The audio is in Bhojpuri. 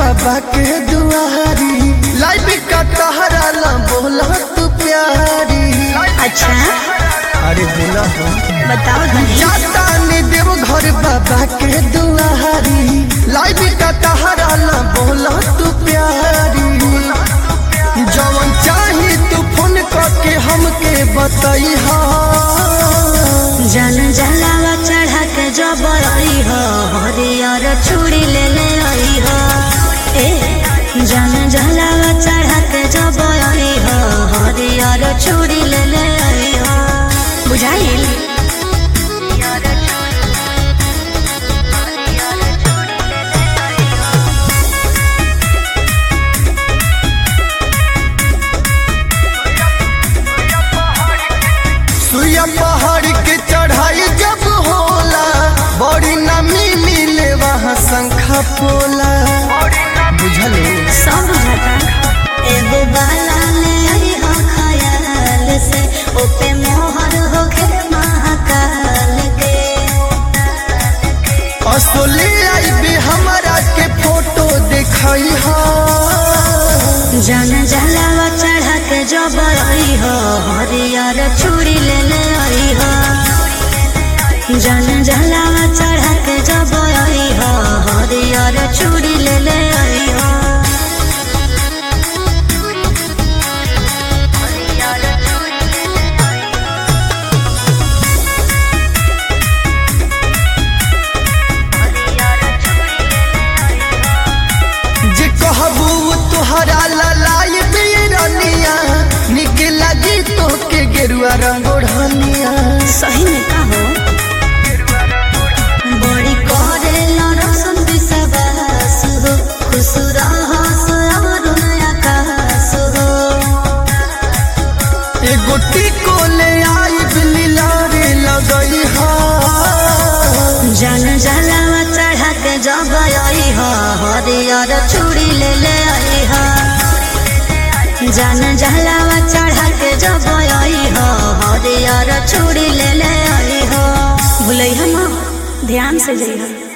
बाबा के दुआरी लाइफ का तहरा ला बोला तू प्यारी अच्छा अरे बोला हो बताओ धनी जाता ने देव घर बाबा के दुआरी लाइफ का तहरा ला बोला तू प्यारी जवन चाही तू फोन करके हमके बताई हा जन जलावा चढ़ा के जब आई हो हरियर चूड़ी ले ले आई हो ए जन जलावा चढ़ा के जब आई हो हरियर चूड़ी ले ले आई हो बुझाइल सुइया पहाड़ के चढ़ाई जब होला बड़ी नमी मिले वहाँ शंखा पोला बुझल सब बुझाता एगो बाला ले आई हो खयाल से ओपे मोहर हो के महाकाल के असोले आई भी हमारा के फोटो दिखाई हा जन जलावा चढ़ा के जब आई हो हरियर चूड़ी ले ले आई हो जन जलावा चढ़ा के जब आई हो हरियर चूड़ी ले ले आई हो जे कहबू तुहरा ललाई बीरनिया निक लगी तो के गेरुआ रंग ओढ़निया सही में कहो बड़ी करे लरसन विश्वास हो खुश रहस अरुण आकाश हो एगो टिको ले आई बिलीला रे लगई हा जन जलावा चढ़ा के जब आई हो हरियर चूड़ी ले ले आई हो जन जलावा चढ़ा के जब आई हो हरियर चूड़ी ले ले आई हो भूलै हम ध्यान से जइहो